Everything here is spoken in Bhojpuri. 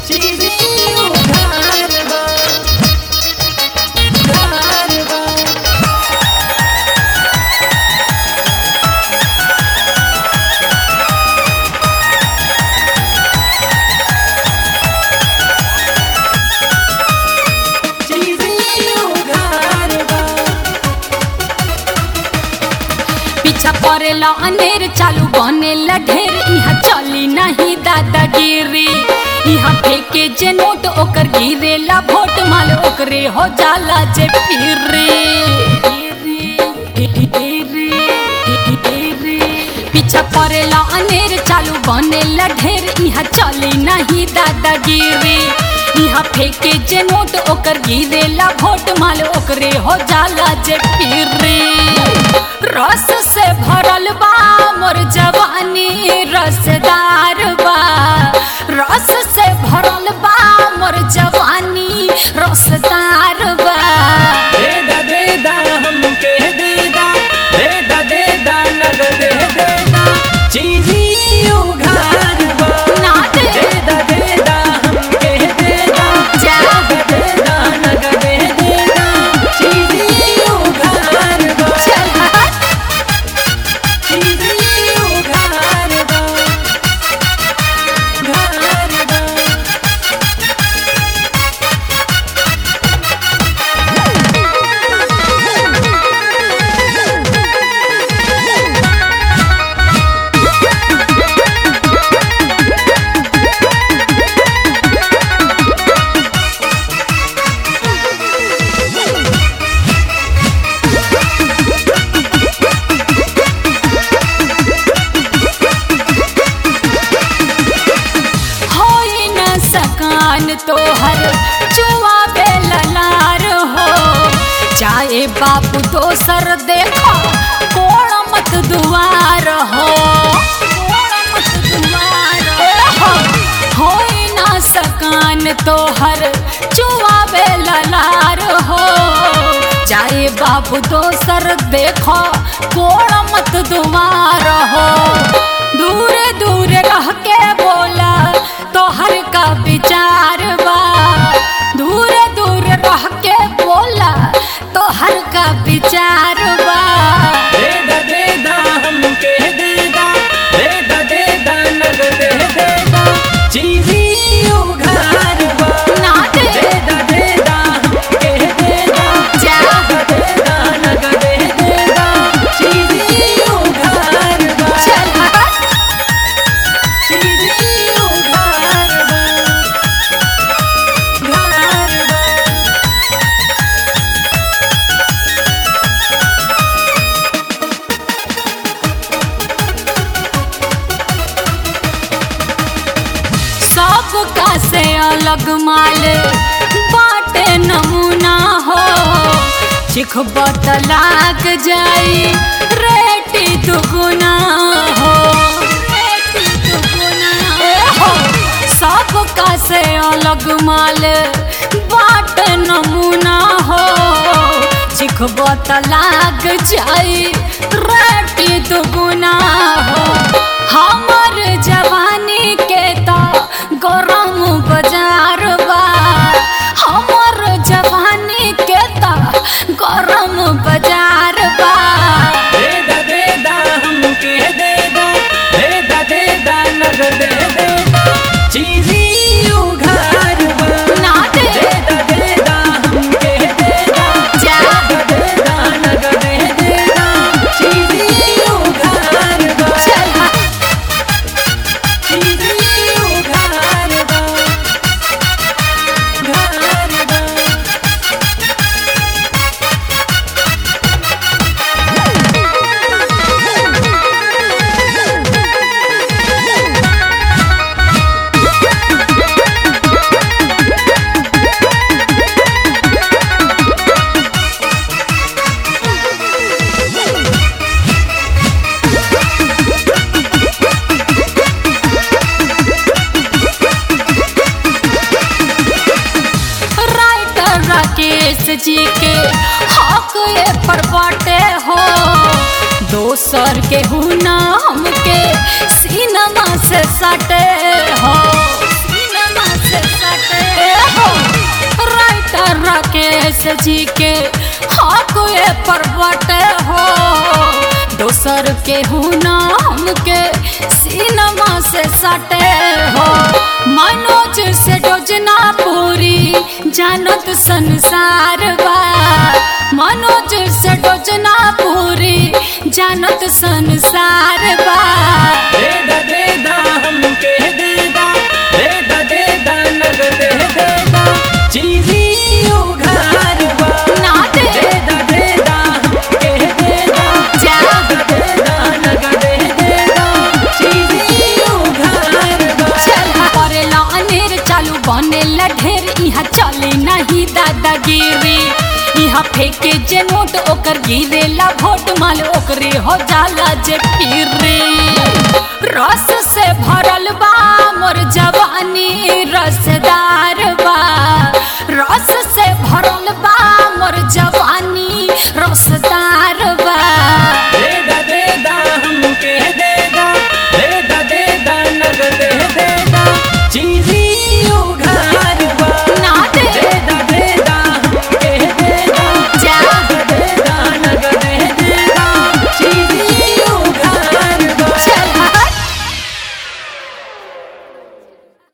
चीज़ी उधार बा उधार बा चीज़ी उधार बा पीछा पड़ेला अनेर चालू बनेला ढेर यहाँ चली नहीं दादागिरी यहाँ फेंके जे नोट ओकर गिरेला वोट माल ओकरे हो जाला जे फिरी पीछा पड़ेला अनेर चालू बनेला ढेर यहाँ चली नहीं दादागिरी यहाँ फेंके जे नोट ओकर गिरेला वोट माल ओकरे हो जाला जे फिरी रस से भरल बा मोर जवानी रसदार बा रस से भरल बा मोर जवानी रसदार बा देदा देदा हमके देदा देदा देदा नगद देदा चीज़ी उधार बा ना दे देदा देदा हमके देदा जा देदा नगद देदा चीज़ी उधार बा चल हट। चीज़ी उधार बा उधार बा होई न सकान तोहर चुआ बेललार हो चाहे बापू दोसर देखो कोण मत दुआर हो कोण मत दुआर हो होई न सकान तोहर चुआ बेललार हो चाहे बापू दोसर देखो कोण मत दुआर हो दूर दूर रह के बोला तोहर का विचार बा दूर दूर रह के बोला तोहर का विचार बा देदा देदा हमके देदा देदा देदा नगद देदा चीज़ी उधार बा ना दे देदा देदा हमके देदा जा देदा नगद देदा चीज़ी उधार बा चल हट। चीज़ी उधार बा उधार बा सबका से अलग माल बाटे नमूना हो चिख लाग जाई रेटी दुगुना हो रेटी दुगुना हो सबका से अलग माल बाटे नमूना हो चिख लाग जाई रेटी दुगुना हो हमर जवानी के तो गरम बाजार बा हमर जवानी के तो गरम बाजार बा देदा देदा हमके देदा देदा देदा नगद देदा चीज़ी उधार बा ना दे देदा देदा हमके देदा जा देदा नगद देदा चीज़ी उधार बा चल हट। चीज़ी उधार बा उधार बा राइटर राकेश जी के हक ये पर बाटे हो दोसर के हुना हमके सिनेमा से सटे हो सिनेमा से जी के हाँ कोई पर बटे हो दोसर के हुना हमके सिनेमा से सटे हो मनोज से डोजना पूरी जानत संसार बा मनोज से डोजना पूरी जानत संसार बा देदा देदा हमके देदा देदा देदा नगद देदा चीजी उघार बा ना दे देदा देदा हमके देदा जा देदा नगद देदा चीजी उघार बा चल करेला अनेर चालू बनेला ढेर यहाँ चले नहीं दादागिरी यहाँ फेंके जे नोट ओकर गिरेला भोट माल ओकरे हो जाला जे फिरे रस